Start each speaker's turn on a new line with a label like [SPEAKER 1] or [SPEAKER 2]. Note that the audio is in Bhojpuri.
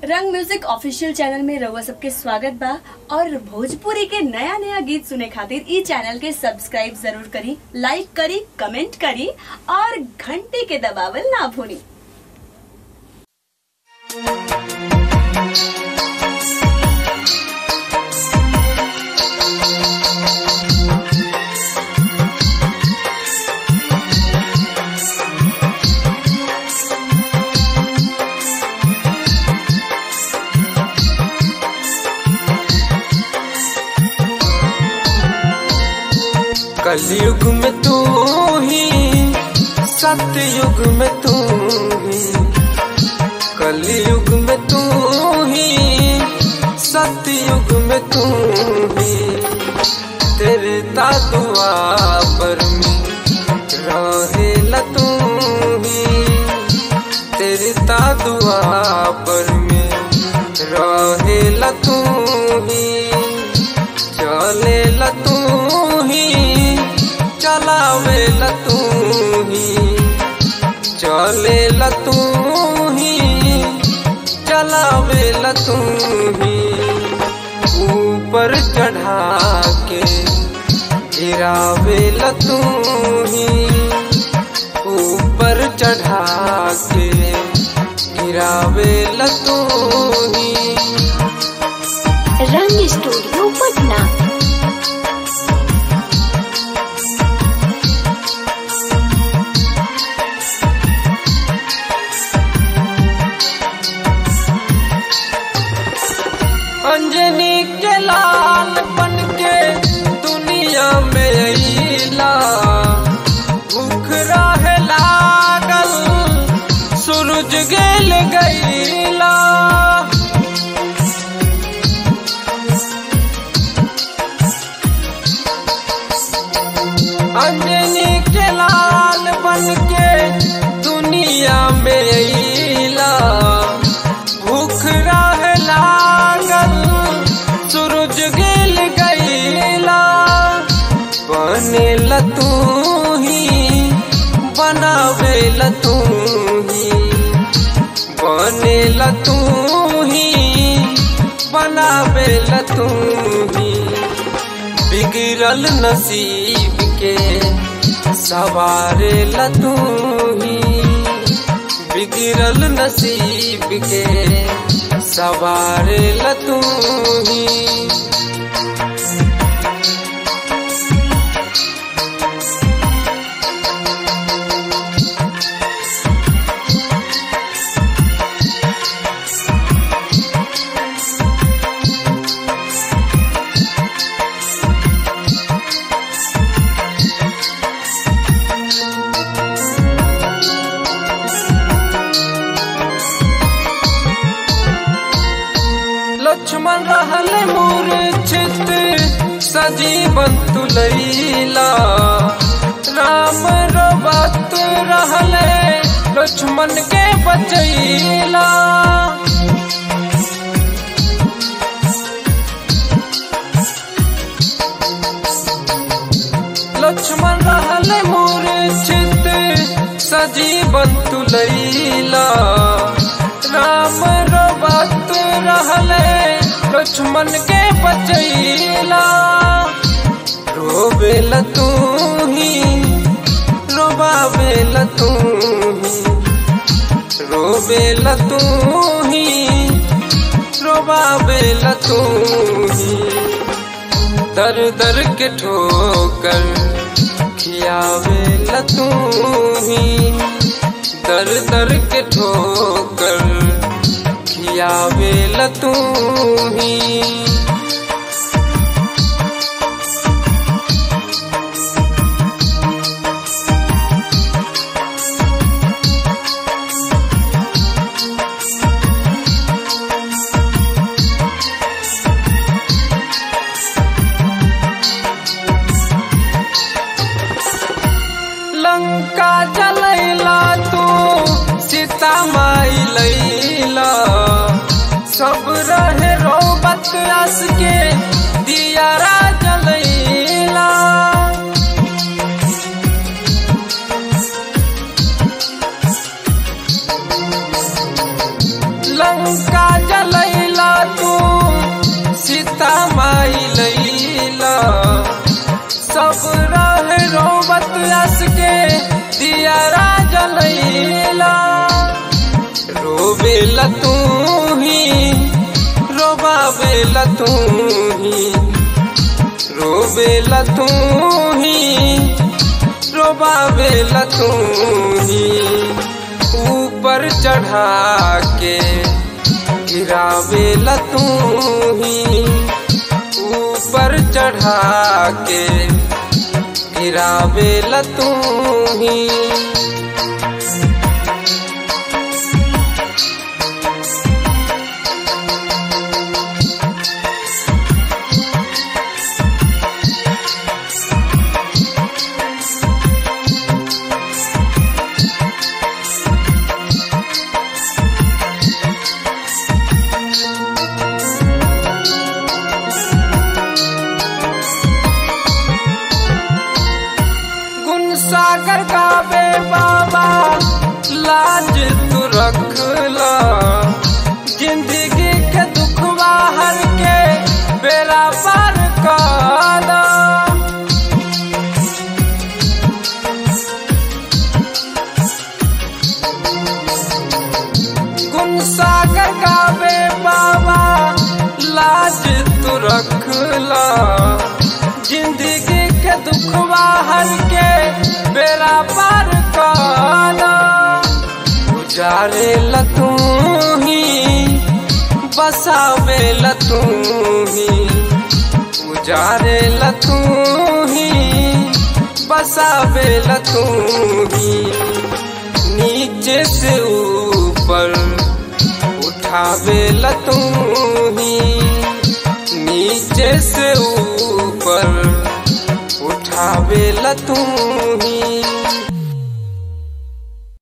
[SPEAKER 1] रंग म्यूजिक ऑफिशियल चैनल में रउआ सबके स्वागत बा और भोजपुरी के नया नया गीत सुने खातिर ई चैनल के सब्सक्राइब जरूर करी लाइक करी कमेंट करी और घंटी के दबावल ना भूली
[SPEAKER 2] कलयुग में तू ही सतयुग में तू ही कलयुग में तू ही सतयुग में तू ही तेरे तादुआ पर में रहे तू ही तेरे तादुआ पर में रहे तू ही चले तू ही चलावे तू ही चले तू ही चलावे तू ही ऊपर चढ़ा के गिरावे तू ही ऊपर चढ़ा के गिरावे तू ही
[SPEAKER 3] रंग स्टूडियो पटना
[SPEAKER 2] अंजनी के लाल बन के दुनिया में अला भूख रहे लागल सूरज गेल गईला अंजनी के लाल बन के दुनिया में अला भूख रहे लागल सूरज गेल गईला बने तू ही बनावे तू ही बने तू ही बनावे तू ही बिगड़ल नसीब के सवारे तू ही बिगड़ल नसीब के सवारे तू ही लक्ष्मण रहले मूर्छित सजीवन तुलैला राम रो बात रहले लक्ष्मण के बचैला लक्ष्मण रहले मूर्छित सजीवन तुलैला राम रो बात रहले लक्ष्मण के बचैला रोबेल तू ही रोबाबेल तू ही रोबेल तू ही रोबाबेल तू ही दर दर के ठोकर खियावेल तू ही दर दर के ठोकर खियावेल तू ही लंका जलैला तू सीता माई लैला सब रहे रोबत रस के दियारा जलैला लंका जल रोबेल तू ही रोबाबेल तू ही रोबेल तू ही रोबाबेल तू ही ऊपर चढ़ा के गिरावेल तू ही ऊपर चढ़ा के गिरावेल तू ही गुण सागर का बे बाबा लाज तू रखला जिंदगी के दुख बाहर के बेरा पार काला गुण सागर का बे बाबा लाज तू रखला जिंदगी के दुख बाहर के बेरा पार काला गुजारे लतू ही बसावे लतू ही गुजारे लतू ही बसावे लतू ही नीचे से ऊपर उठावे लतू ही नीचे से ऊपर उठावे लतू ही